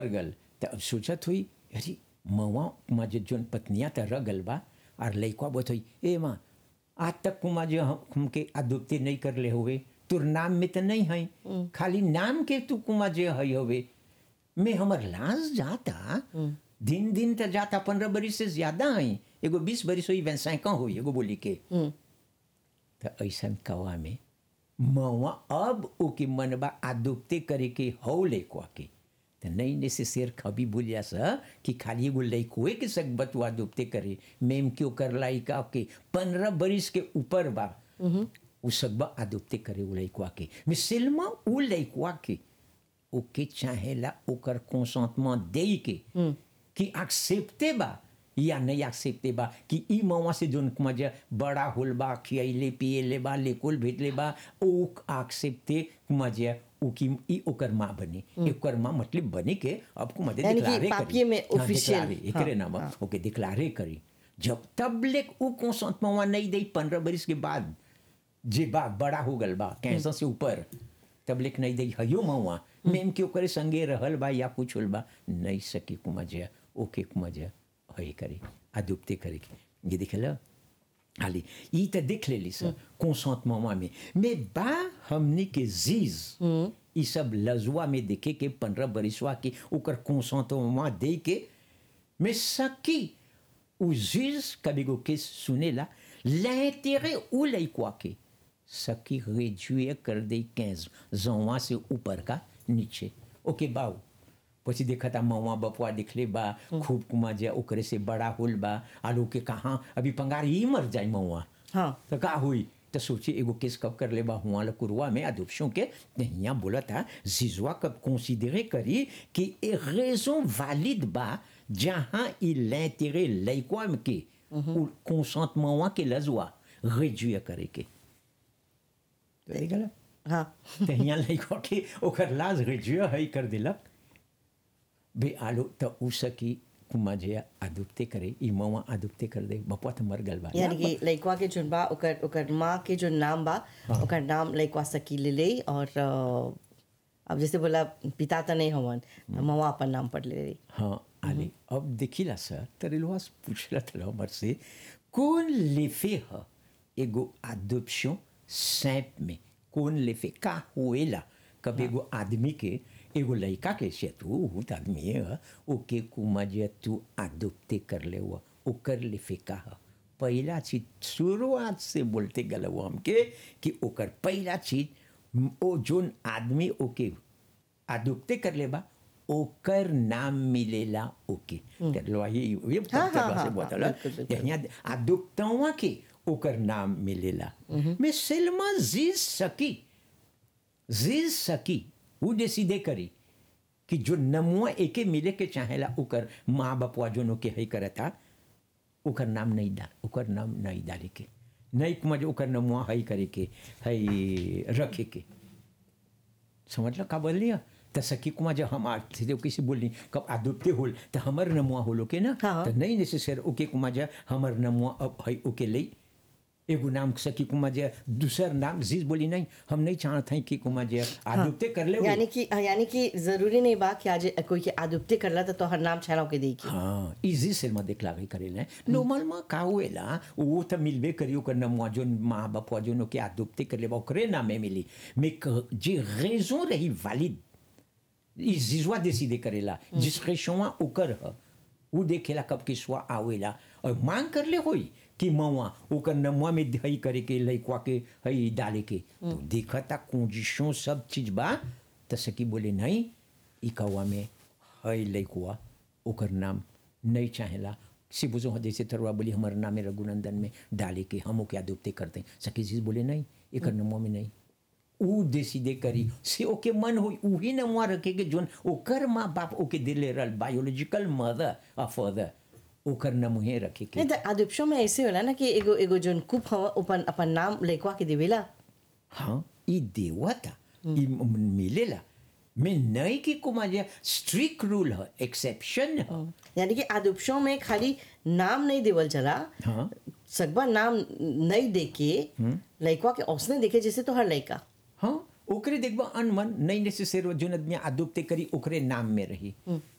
गल त अब सोचत हुई अरे मवा कुमा जे जोन पत्निया त रह गल बा और लइका बोत हुई ए माँ आज तक कुमा जो हम हमके अदुप्ति नहीं कर ले हुए तुर नाम में तो नहीं है खाली नाम के तू कुमा जे है हुए मैं हमर लाज जाता दिन दिन त जाता पंद्रह बरिस से ज्यादा है एगो बीस बरिस हुई वैसा हुई एगो बोली के त ऐसन कवा में मवा अब ओके मनबा आदुप्ते करे के हौ लइकवा के त नहीं नेसेसर खबी बोलिया स कि खाली एगो लइकोए के सकबत वा दुप्ते करे मेम क्यों कर लाई का के पंद्रह बरिस के ऊपर बा उ सकबा आदुप्ते करे उ लइकवा के मिसलमा उ लइकवा के ओके चाहेला ओकर कंसेंटमेंट दे के कि एक्सेप्टे बा या नहीं एक्सेप्टे बा कि ई मवा से जोन मजा बड़ा होल बा खियले पियले बा लेकुल भेटले बा ओ एक्सेप्टे मजा उ की ई ओकर माँ बनी ओकर माँ मतलब बने के अब को मजे यानी कि डिक्लारे पापिये में हाँ, official, डिक्लारे, एकरे हाँ, नाम हाँ। ओके डिक्लारे करी जब तब ले उ कंसेंटमेंट नहीं दे पंद्रह बरिस के बाद जे बा बड़ा हो गल बा कैंसर से ऊपर तब लेक नहीं दई हयो मवा मेम के ओकरे संगे रहल बा या कुछ होल बा नहीं सकी कुमजा ओके कुमजा हई करे अदुप्ते करे के ये दिखल हाली ई त देख लेली सर कंसेंटमेंट में mais बा हमनी के जीज ई सब लजुआ में देखे के पंद्रह बरिसवा के ओकर कंसेंटमेंट दे के mais सकी उ जीज कभी को केस सुनेला l'intérêt ou लइकवा के सकी réduire कर दे 15 जवा से ऊपर का नीचे ओके बाऊ પછી દેખાતા મવા બપવા દીખલે બા ખૂબ કુમા જે ઓકરે से बड़ा होल बा आलू के कहाँ अभी पंगार ही मर जाए मवा हाँ। तो का हुई तो सोची एगो केस कब कर ले बा हुआ ल कुरुआ में अदुप्शन के यहाँ बोला था जिजवा कब कंसीडरे करी कि ए रेजन वैलिड बा जहाँ il l'intérêt लइकवा में के ou consentement के लजुआ réduire करे के तो देख ला हाँ तो यहाँ लइकवा के ओकर लाज réduire है कर दिलक बे आलू तो उ सकी कुमा जे अदुप्ते करे ई मवा अदुप्ते कर दे बपवा तो मर गल बा यानी कि लइकवा के जोन बा ओकर ओकर माँ के जो नाम बा ओकर नाम लइकवा सकी ले ले और अ, अब जैसे बोला पिता तो नहीं हवन मवा अपन नाम पर ले ले हाँ आले अब देखिला सर तरेलवा पूछला था हमर से कौन लेफे ह एगो अडॉप्शन सैप में कौन लेफे का होएला कब एगो आदमी के एगो लड़का के से तू बहुत आदमी है ओके कुमा जे तू अडॉप्टे कर ले हुआ ओकर लेफे का ह पहला चीज शुरुआत से बोलते गल वो हमके कि ओकर पहला चीज ओ जोन आदमी ओके अदुप्ते कर ले बा ओकर नाम मिलेला ओके तेरलो ये ये हाँ, हाँ, से हाँ, बोतला बिल्कुल, बिल्कुल। यहाँ अदुप्तवा के ओकर नाम मिलेला मैं सिल्मा जीज सकी जीज सकी वो डिसीडे करी कि जो नमुआ एके मिले के चाहेला ओकर माँ बापवा जोनो के है करता ओकर नाम नहीं डाल ओकर नाम नहीं डाले के नहीं कुमार ओकर नमुआ है करे के है रखे के समझ लो का बोल लिया त सखी कुमार जब हम आज थे किसी बोलनी कब आदुप्ते होल त हमर नमुआ होलो के ना हाँ। त नहीं नेसेसर ओके कुमार जा हमर नमुआ अब है ओके ले एगो नाम सखी कुमार जा दूसर नाम जीज बोली नहीं हम नहीं चाहते हैं कि कुमार जा आदुप्ते कर ले यानी कि यानी कि जरूरी नहीं बा कि आज कोई के आदुप्ते करला तो तोहर नाम छेड़ा के देई हाँ इजी से में देखलागे करेला नॉर्मल में का हुएला वो तो मिलबे करियो कर नमुआ जोन माँ बापवा जोनो के आदुप्ते कर लेबा ओकरे नामे मिली mais que जे रेजन रही वैलिड ई जिजवा डिसीडे करेला डिस्क्रिप्शन ओकर ह उ देखेला कब के स्वा आवेला और मांग कर ले होई कि मवा ओकर नमुआ में हई करे के लइकवा के हई डाले के तो देखता कंडीशन सब चीज बा त सकी बोले नहीं ई कौवा में हई लइकवा ओकर नाम नहीं चाहेला से बुझो जैसे तरुआ बोली हमारे नाम है रघुनंदन में डाले के हम ओके आदुप्ते करते हैं सकी चीज बोले नहीं एकर नमुआ में नहीं उ डिसीडे करी से ओके मन हो उही नमुआ रखे के जोन ओकर माँ बाप ओके दिले रहल बायोलॉजिकल मदर और फादर ओकर नमुहे रखे के नहीं तो आदुप्शो में ऐसे होला ना कि एगो एगो जोन कुप हवा अपन अपन नाम लइकवा के देवेला हाँ ई देवता ई म- मिलेला मैं नहीं कि कुमार स्ट्रिक्ट रूल है एक्सेप्शन है यानी कि आदुप्शो में खाली नाम नहीं देवल चला हाँ। सकबा नाम नहीं देके लइकवा के औसने देखे जैसे तो हर लइका हाँ ओकरे देखबा अनमन नहीं नेसेसर जोन आदमी आदुप्ते करी ओकरे नाम में रही